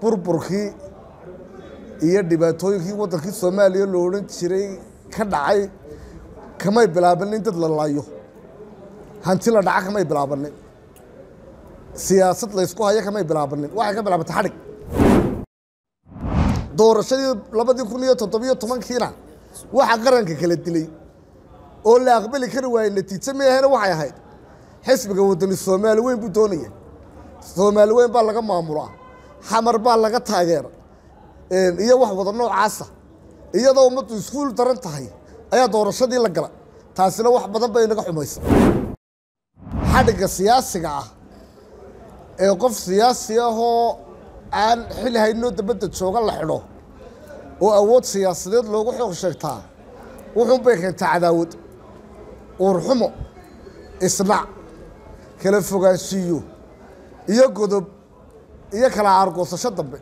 burburkii iyo dhibaatooyinkii waddankii soomaaliya lo odhan jiray ka dhacay kamay bilaabanin dad la laayo hanti la dhaca kamay bilaabanin siyaasad laysku hayo kamay bilaabanin waxay ka bilaabantay xadhig doorashadii labadii kun iyo toddobiyo tobankiina waxa qaranka kala dilay oo la aqbali kari waayey natiijo meahena waxay ahayd xisbiga waddani soomaali weyn buu doonaya soomaali weyn baa laga maamulaa xamar baa laga taageera iyo wax wada noocaasa iyadoo ummaddu iskuul daran tahay ayaa doorashadii la gala taasina wax badan bay naga xumaysa xadhigga siyaasiga ah ee qof siyaasi ahoo aan xil haynoo dabadda jooga la xidho oo awood siyaasadeed loogu xoog sheegtaa wuxuunbay keentaa cadaawad uurxumo isnac kala fogaanshiiyo iyo godob iyo kala aargoosasho dambe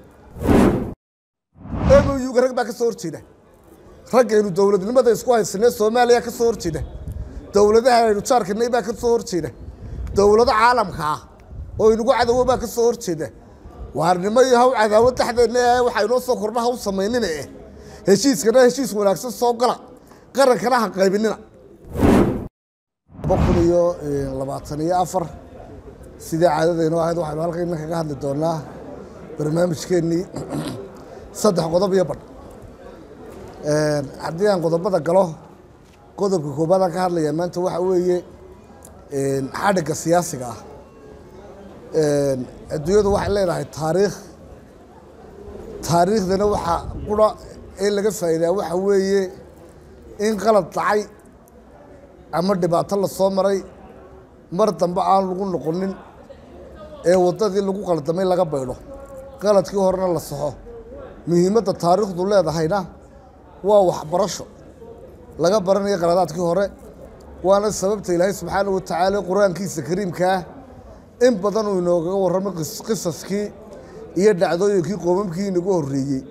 emoyuga rag baa ka soo horjeeda raggaynu dowladnimada isku haysanee soomaaliya ka soo horjeeda dowladaha aynu jaarkanay baa ka soo horjeeda dowlado caalamka ah oo inagu cadowo baa ka soo horjeeda waarnimo iyo haw cadaawad dhexdeedna ee waxaa inoo soo kordha haw samaynina eh heshiiskana heshiis wanaagsan soo gala qarankana ha qaybinina laba kun iyo labaatan iyo afar sidii caadadaynoo ahayd waxaynu halkayna kaga hadli doonaa barnaamijkeennii saddex qodob iyo badh haddii aan qodobada galo qodobka koobaadaan ka hadlaya maanta waxa weeye xadhigga siyaasiga ah adduunyadu waxay leedahay taariikh taariikhdana waxaa qura in laga faa'iidaa waxa weeye in qalad dhacay ama dhibaato la soo maray mar dambe aan lagu noqonin ee waddadii lagu qaldamay laga baydho qaladkii horena la saxo muhiimadda taariikhdu leedahayna waa waxbarasho laga baranayo qaladaadkii hore waana sababta ilaahay subxaana wa tacaala qur-aankiisa kariimkaa in badan uu inoogaga warramay qisaskii iyo dhacdooyinkii qoomamkii inagu horreeyey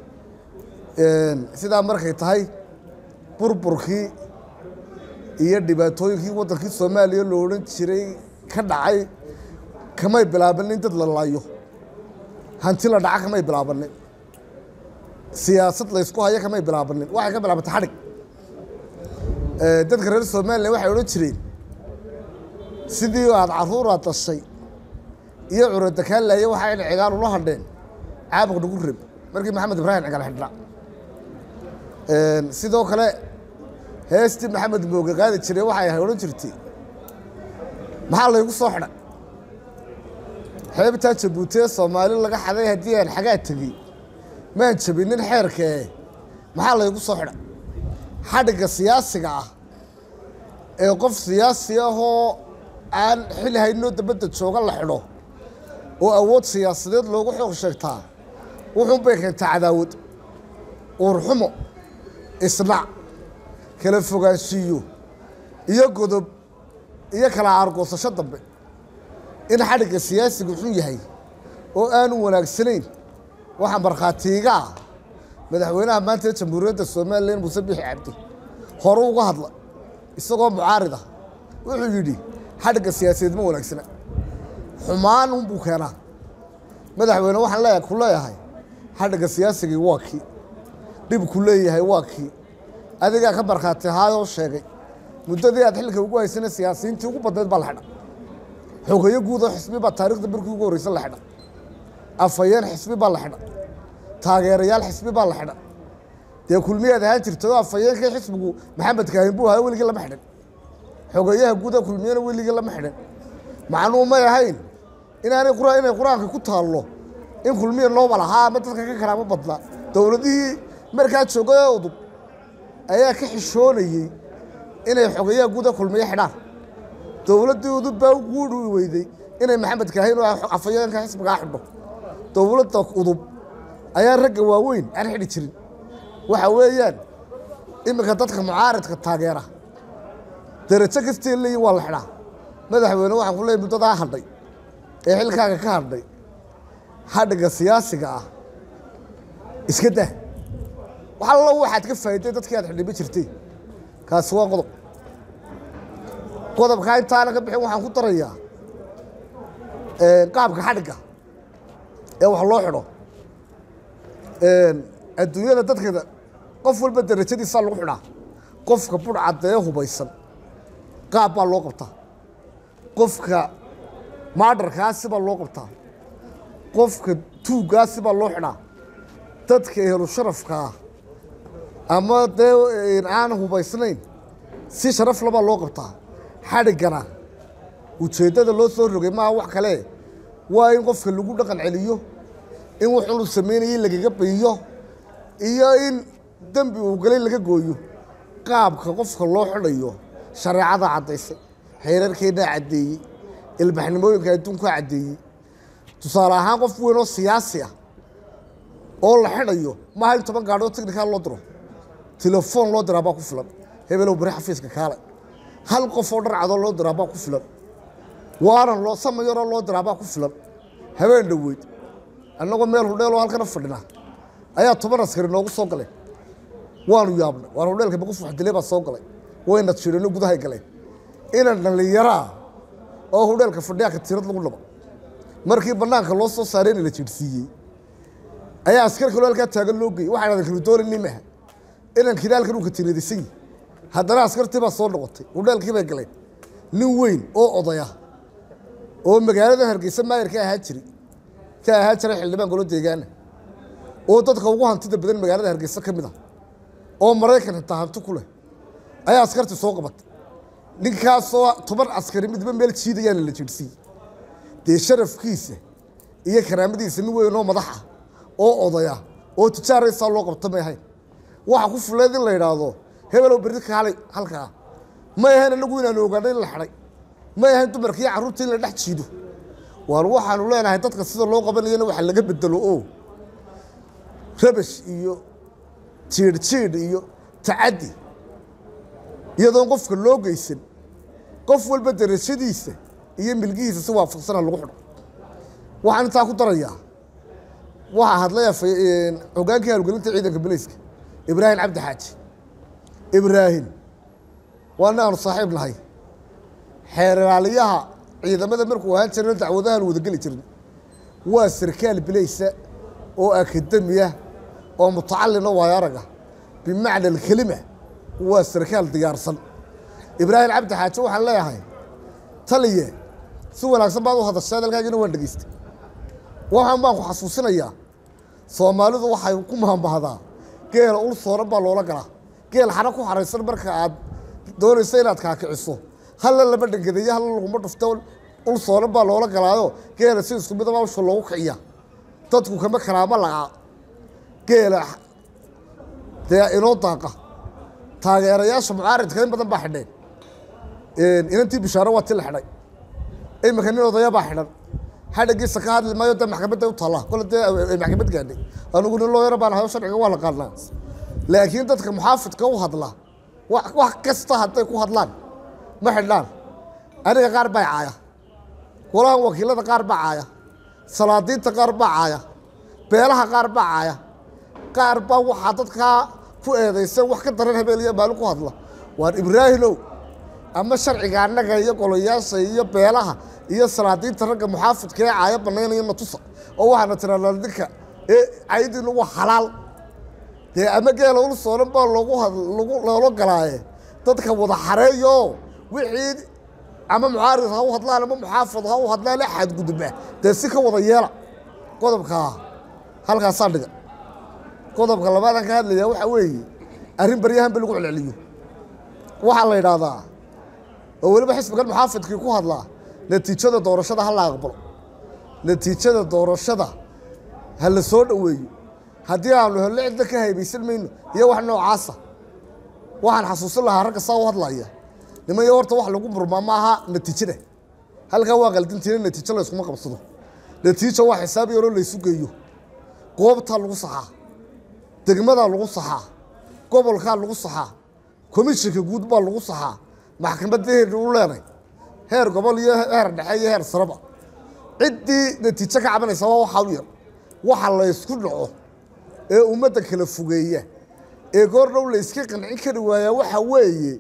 sidaa markay tahay burburkii iyo dhibaatooyinkii waddankii soomaaliya lo odhan jiray ka dhacay kamay bilaabanin dad la laayo hanti la dhaca kamay bilaabanin siyaasad laysku hayo kamay bilaabanin waxay ka bilaabantay xadhig dadka reer somalilan waxay odhan jireen sidii aad carruuraad dashay iyo curadakaanlaya waxaa in cigaal ula hadheen caabuq nagu reb markii maxamed ibraahim cigaal xidhnaa sidoo kale heestii maxamed mooge qaadi jiray waxay ahay odhan jirtay maxaa laygu soo xidhay xeebtaa jabuuti ee soomaali laga xaday haddii aan xagaa tegey maan jabinin xeerkee maxaa laygu soo xidhay xadhigga siyaasiga ah ee qof siyaasi ahoo aan xil haynoo dabadda jooga la xidho oo awood siyaasadeed loogu xoog sheegtaa wuxuunbay keentaa cadaawad uurxumo isnac kala fogaanshiiyo iyo godob iyo kala aargoosasho dambe in xadhigga siyaasigu xun yahay oo aanu wanaagsanayn waxaa markhaatiiga ah madaxweynaha maanta ee jamhuuriyadda somalilan muuse bixi cabdi hore uga hadla isagoo mucaarid ah wuxuu yidhi xadhigga siyaasadeed ma wanaagsana xumaan unbuu keenaa madaxweyne waxaan leeyahay ku leeyahay xadhigga siyaasigii waa kii dhibku leeyahay waa kii adigaa ka markhaati ahaayoo sheegay muddadii aad xilka ugu haysana siyaasiyiintii ugu badnayd baa la xidha xogeyo guud oo xisbi baa taarikhda markii ugu horreysa la xidha afhayeen xisbi baa la xidha taageerayaal xisbi baa la xidha dee kulmiyaad ahaan jirtay oo afhayeenkii xisbigu maxamed kaahin buu ahaa weligii lama xidhin xogeyaha guuda kulmiyana weligii lama xidhin macnuu may ahayn inaanay inay qur-aanka ku taallo in kulmiya nooba lahaa ama dadka ka kalaama badna dowladihii markaa joogay ee udub ayaa ka xishoonayey inay xogeyaha guuda kulmiyo xidhaan dowladdii udub baa u guudhi weyday inay maxamed kaahin oo afhayeenka xisbigaa xidho dowladda udub ayaa ragga waaweyn aan xidhi jirin waxa weeyaan iminka dadka mucaaridka taageera darajo kastay leeyihin waa la xidhaa madaxweyne waxaan ku leeyay muddadaa hadhay ee xilkaaga ka hadhay xadhigga siyaasiga ah iska dah wax allo waxaad ka faa'iday dadkii aad xidhiba jirtay kaasi waa qodob qodobkaa intaana ka bixin waxaan ku darayaa qaabka xadhigga ee wax loo xidho adduunyada dadkeeda qof walba darajadiisaa lagu xidhaa qofka budh caddee hubaysan qaab baa loo qabtaa qofka maadharkaasi baa loo qabtaa qofka tuuggaasi baa loo xidhaa dadka ehlu sharafkaa ama dee aan hubaysnayn si sharaf labaa loo qabtaa xadhiggana ujeeddada loo soo rogay maaha wax kale waa in qofka lagu dhaqan celiyo in wuxuu samaynayay lagaga bayiyo iyo in dembi uu galay laga gooyo qaabka qofka loo xidhayo shareecadaa caddaysay xeerarkeennaa caddeeyey ilbaxnimooyinka adduunkaa caddeeyey tusaale ahaan qof weyn oo siyaasi ah oo la xidhayo maaha in toban gaadhoo tignikaal loo diro telefoon loo diraa baa ku filan hebelow bari xafiiska kaale hal qof oo dharcadoo loo diraa baa ku filan waanan loo samayaroo loo diraa baa ku filan habeen dhoweyd annagoo meel hudheeloo halkana fadhinaa ayaa toban askari noogu soo galeen waanu yaabnay waan hudheelka baquf waxdilay baa soo galay wayna jirano gudahay galeen inan dhallinyaraa oo hudheelka fadhiyaa katiirad lagu dhabo markii bannaanka loo soo saareyna la jiirsiiyey ayaa askar kaloo halkaa taagan loo geeyey waxaan adan kala doonayni maaha inankii halkan uu katiinadisan yihi haddana askartii baa soo noqotay hudheelkii bay galeen nin weyn oo odaya oo magaalada hargeysa maayir ka ahaa jiri ka ahaa jiray xildhibaan golo deegaana oo dadka ugu hantida badan magaalada hargeysa ka mid ah oo maraykan xitaa hanti ku leh ayaa askartii soo qabatay ninkaasoo toban askari midba meel jiidayaana la jiirsiiyey dee sharafkiisa iyo karaamadiisa nin weyn oo madaxa oo odaya oo tijaaraysaa loo qabta may ahayn waxa ku fuleed in la yidhaahdo hebelow berri kaalay halkaa may ahayn anagu inaanu ogaano in la xidhay may ahayn dumarka iyo carruurta in la dhex jiido waar waxaanu leenahay dadka sida loo qabanayana waxa laga bedelo oo rabash iyo jiidh jiidh iyo tacaddi iyadoon qofka loo geysan qof walba darajadiisa iyo milgihiisa si waafaqsana lagu xidho waxaan intaa ku darayaa waxaa hadlay hogaankii hawlgelinta ciidanka bilayska ibraahim cabdi xaaji ibraahim waa nin aanu saaxiib nahay xeeraaliyaha ciidamada markuu ahaan jirana dacwadahaanu wadageli jirin waa sarkaal bilaysa oo akademiya oo mutacalina waayo araga bimacna alkelima waa sarkaal diyaarsan ibraahim cabdi xaaji waxaan leeyahay taliye si wanaagsan baad u hadashay hadalkaagina waan dhegeystay waxaan baan ku xasuusinayaa soomaalidu waxay ku mahambahdaa geela ul sooran baa loola galaa geel xana ku xaraysan marka aad doonayso inaad kaakiciso halla lama dhangadeeyo halla laguma dhufto ul sooran baa loola galaayo geela si isku midaba usha loogu kiciya dadku kama karaama laca geela dee inoo daaqa taageerayaasha mucaaridka in badan baa xidheen inantii bishaaro waa ti la xidhay iminka nin odaya baa xidhan xadhagiisa ka hadli maayo dee maxkamadda u taalla kole dee maxkamad gaadhay anigu nin looyaro baan ahayo sharciga waa la qaadnaa laakiin dadka muxaafidka u hadla wax wax kasta hadday ku hadlaan ma xidhaan aniga qaar baa caaya golahan wakiilada qaar baa caaya salaadiinta qaar baa caaya beelaha qaar baa caaya qaar baa waxaa dadkaa ku eedaysan wax ka daran habeel iyo maalin ku hadla waan ibraahimow ama sharciga annaga iyo golayaasha iyo beelaha iyo salaadiinta ragga muxaafidka ee caaya banaynaya natusa oo waxaana tirahnaa ninka ee caydiinu waa xalaal dee ama geela ul sooran baa loogu lagu loola galaaye dadka wada xareeyo wixii ama mucaarid ha u hadlaan ama muxaafid ha u hadlaan ee xadgudba dee si ka wada yeela qodobkaa halkaasaa dhiga qodobka labaadan ka hadlaya waxaa weeye arrin baryahanba lagu celceliyo waxaa la yidhaahdaa oo weliba xisbigan muxaafidkii ku hadlaa natiijada doorashada ha la aqbalo natiijada doorashada ha la soo dhoweeyo haddii aanu hello cidda ka haybaysan mayno iyo wax noocaasa waxaan xasuusin lahaa ragga saa u hadlaya nimanyo horta wax lagu murmaa ma aha natiijada halkaa waa qaldintiina natiijo layskuma qabsado natiijo waa xisaab yaroo laysu geeyo goobtaa lagu saxaa degmadaa lagu saxaa gobolkaa lagu saxaa komishinka guud baa lagu saxaa maxkamadda heer u leenay heer gobol iyo heer dhexe iyo heer sareba ciddii natiijo ka cabanaysa waa waxaa u yar waxa laysku dhaco ee ummadda kala fogeeya ee goor dhow layska qancin kari waayaa waxaa weeye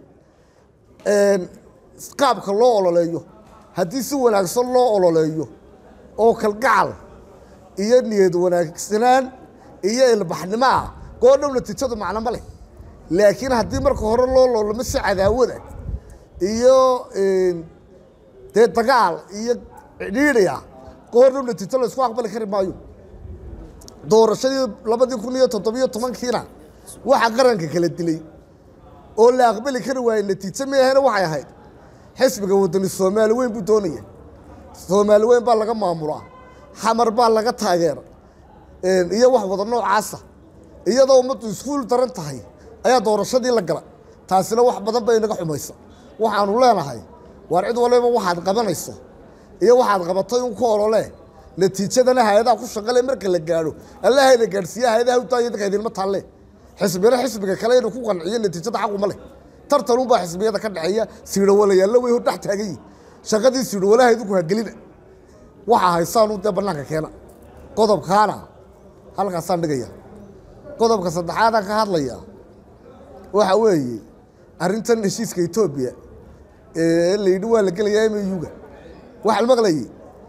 qaabka loo ololeeyo haddii si wanaagsan loo ololeeyo oo kalgacal iyo niyad wanaagsanaan iyo ilbaxnimo ah goordhow natiijadu macno ma leh laakiin haddii marka hore loo loolamo si cadaawada iyo dee dagaal iyo cidhiidhi ah goordhow natiijo la isku aqbali kari maayo doorashadii labadii kun iyo toddobiyo tobankiina waxaa qaranka kala dilay oo la aqbali kari waayey natiijo meahena waxay ahayd xisbiga wadani soomaali weyn buu doonaya soomaali weyn baa laga maamulaa xamar baa laga taageera iyo wax wada noocaasa iyadoo ummaddu iskuul daran tahay ayaa doorashadii la gala taasina wax badan bay inaga xumaysa waxaanu leenahay waar cid waliba waxaad qabanayso iyo waxaad qabatay un ku olole natiijadana hay-adaha ku shaqale marka la gaadho allahayna gaadhsiiya hay-adaha utaaya dadka idinma taalle xisbina xisbiga kale inuu ku qanciyo natiijada xaquma leh tartanunbaa xisbiyada ka dhexeeya siidhawalayaalla way hor dhex taagan yihin shaqadii siidhawalaha idinku hagelina waxaa haysaanu dee bannaanka keena qodobkaana halkaasaan dhigaya qodobka saddexaadaan ka hadlaya waxa weeye arrintan heshiiska etoobiya ee la yidhi waa la gelayaa emeyuga waxaa la maqlayay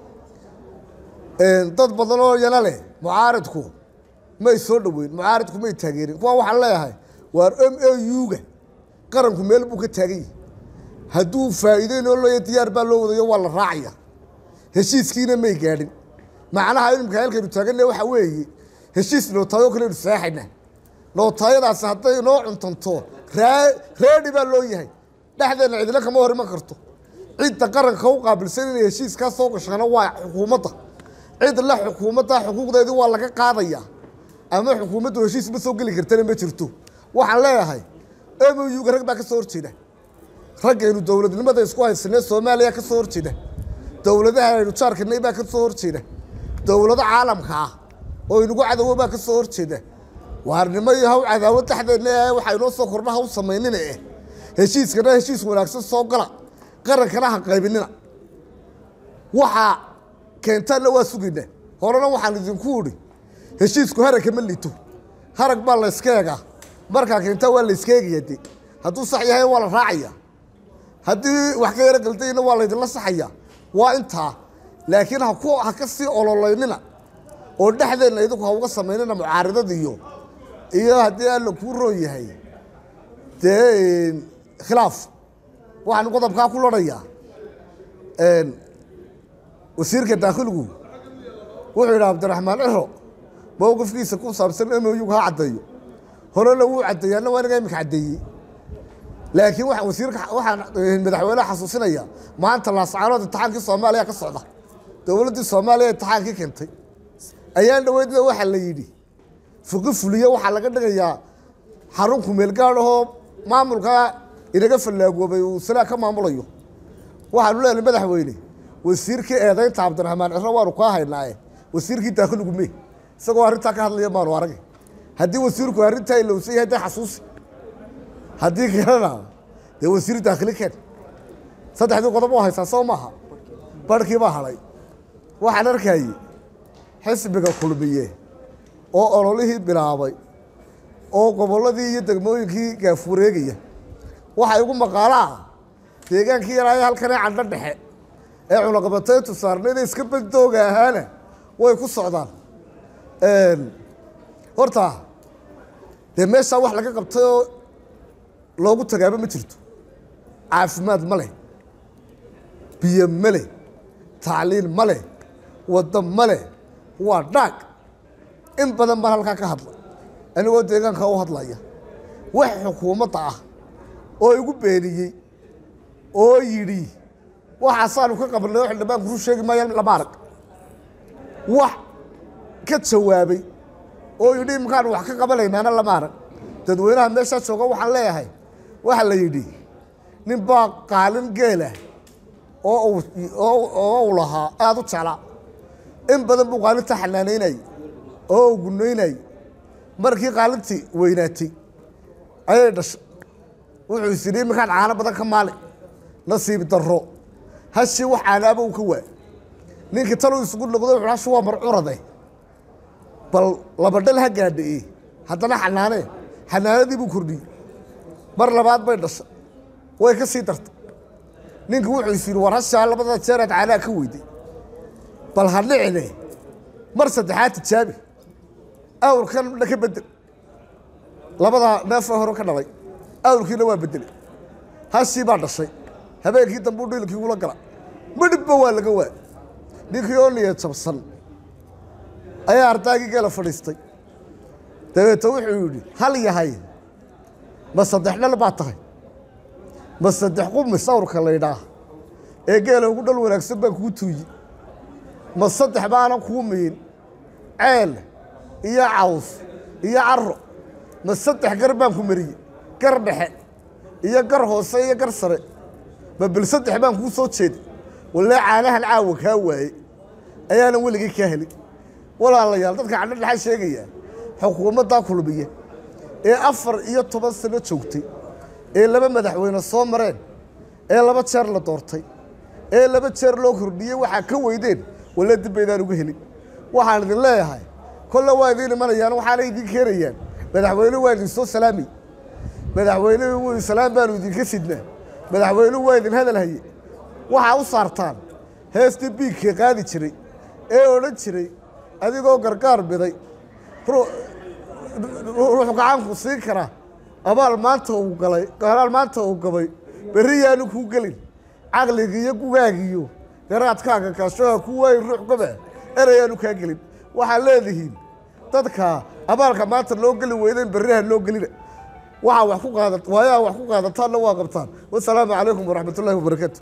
dad badan oo yana leh mucaaridku may soo dhoweyn mucaaridku may taageerin kuwa waxaan leeyahay waar m a u-ga qaranku meel buu ka taagan yahi hadduu faa'iideynoo leeya diyaar baa loo wadayo waa la raacaya heshiiskiina may gaadhin macnaha imika halkaynu taaganna waxaa weeye heshiis nootaayo kaleynu seexayna nootaayadaasi hadday inoo cuntanto reedi baa loo yahay dhexdeenna cidina kama hor iman karto cidda qaranka u qaabilsan inay heshiiskaa soo gashana waa xukuumadda cid le xukuumadda xuquuqdeedii waa laga qaadaya ama xukuumaddu heshiis ma soo geli kartana ma jirto waxaan leeyahay emuyuga rag baa ka soo horjeeda raggaynu dowladnimada isku haysanee soomaaliya ka soo horjeeda dowladaha aynu jaarkanay baa ka soo horjeeda dowlado caalamka ah oo inagu cadowo baa ka soo horjeeda waarnimo iyo haw cadaawad dhexdeedna ee waxaa inoo soo kordha haw samaynina eh heshiiskana heshiis wanaagsan soo gala qarankana ha qaybinina waxaa keentaanna waa sugayna horena waxaan idinku idhi heshiisku haragka ma lito harag baa la yska eegaa markaa keentaa waa la iska eegaya de hadduu sax yahay waa la raacaya haddii wax ka yaro galdayna waa laydinla saxaya waa intaa laakiin ha ku ha ka sii ololeynina oo dhexdeenna idinku ha uga samaynina mucaaridad iyo iyo haddii alla kuu roon yahay dee khilaaf waxaan qodobkaa ku lodhayaa wasiirka daakhiligu wuxuu yidhi cabdiraxmaan ciro mowqifkiisa ku saabsan emoyugu ha caddeeyo horena wuu caddeeyaana waa inaga iminka caddeeyey laakiin waxaan wasiirka waxaan madaxweyneha xasuusinaya maanta laascaanood imtixaankii soomaaliya ka socda dowladdii soomaaliya imtixaankii keentay ayaan dhaweydna waxaa la yidhi fuqi fuliye waxaa laga dhigayaa xarun kumeelgaad ahoo maamulka inaga fallaagoobay uu silaa ka maamulayo waxaanu leenahay madaxweyne wasiirkii eedaynta cabdiraxmaan ciro waanu kaa haynaaye wasiirkii daakhiligu me isagoo arrintaa ka hadlaya maanu arag haddii wasiirku arrintaa ilowsan yahay dee xasuusi haddii kalena dee wasiir daakhili keen saddexdii qodob oo haysaa soo maaha barhkii baa hadhay waxaan arkayey xisbiga kulmiye oo ololihii bilaabay oo gobolladii iyo degmooyinkii gaafureegaya waxaa igu maqaalaa deegaankii yaraaye halkanee candho dhexe ee cunaqabatayntu saarnayda iska bandooga ahaana way ku socdaan horta dee meeshaa wax laga qabtay oo loogu tagaaba ma jirto caafimaad ma leh biyo ma leh tacliin ma leh waddo ma leh waa dhaag in badan baan halkaa ka hadla anigoo deegaanka u hadlaya wax xukuumadda ah oo igu beeniyey oo yidhi waxaasaanu ka qabanay oo xildhibaanku ru sheegi maaya lama arag wax ka jawaabay oo yidhi imkaanu wax ka qabanaynaana lama arag dadweynaha meeshaa jooga waxaan leeyahay waxaa la yidhi nin baa qaalin geelah oo uu oo uu lahaa aada u jeclaa in badan buu qaalinta xanaanaynayay oo uu gunaynayay markii qaalintii weynaatay ayay dhashay wuxuu is yidhi iminkaan caano badan ka maali nasiib darro hashii wax caanaaba uu ka waa ninkii taluu isugu noqdo wuxuu hashi waa marcurade bal laba dhal ha gaadhae haddana xanaanee xanaanadii buu kordhiyey mar labaad bay dhashay way ka sii dartay ninkii wuxuu is yidhi war hashaa labada jeeraad caanaha ka weyday bal ha dhicine mar saddexaad tijaabi awrkan ka bedel labadaa neefee hore ka dhalay awrkiina waa bedelay hashii baa dhashay habeenkii dambe u dhiilkii ula gala midhibba waa laga waa ninkii oo niya jabsan ayaa ardaagii geela fadhiistay dabeete wuxuu yidhi hal yahay ma saddex dhal baa tahay ma saddex qumis awrka laydhaah ee geela ugu dhal wanaagsan baan kuu tuuyi ma saddex baanan kuu mihin ceel iyo caws iyo caro ma saddex gar baan ku mariyey gar dhexe iyo gar hoose iyo gar sare ma bil saddex baan kuu soo jeeday wallee caanahan caawa kaa waaye ayaanan weligii kaa helin walaalayaal dadka cadho dhaxa sheegaya xukuumaddaa kulmiya ee afar iyo toban sano joogtay ee laba madaxweyne soo mareen ee laba jeer la doortay ee laba jeer loo kordhiyey waxaa ka weydeen walle dib baydaan uga helin waxaan idin leeyahay kolle waa idiin imanayaan waxaana idiin keenayaan madaxweynuhu waa idin soo salaamay madaxweynuhu salaam baanu idinka sidnaa madaxweynuhu waa idin hadal haye waxaa u saartaan heestii biigka qaadi jiray ee odhan jiray adigoo gargaar biday ruux gacanku siin kara abaal maanta uu galay abaal maanta uu gabay berri yaanu kuu gelin caqligiiyo gugaagiyo garaadkaaga kaashoha ku waayin ruux goba erayaanu kaa gelin waxaad leedihiin dadka abaalka maanta loo geli weydeen berriha loo gelina waxaa wax ku qaada waayaha wax ku qaadataanna waa qabtaan wasalaamu calaykum waraxmat ullahi wabarakaatu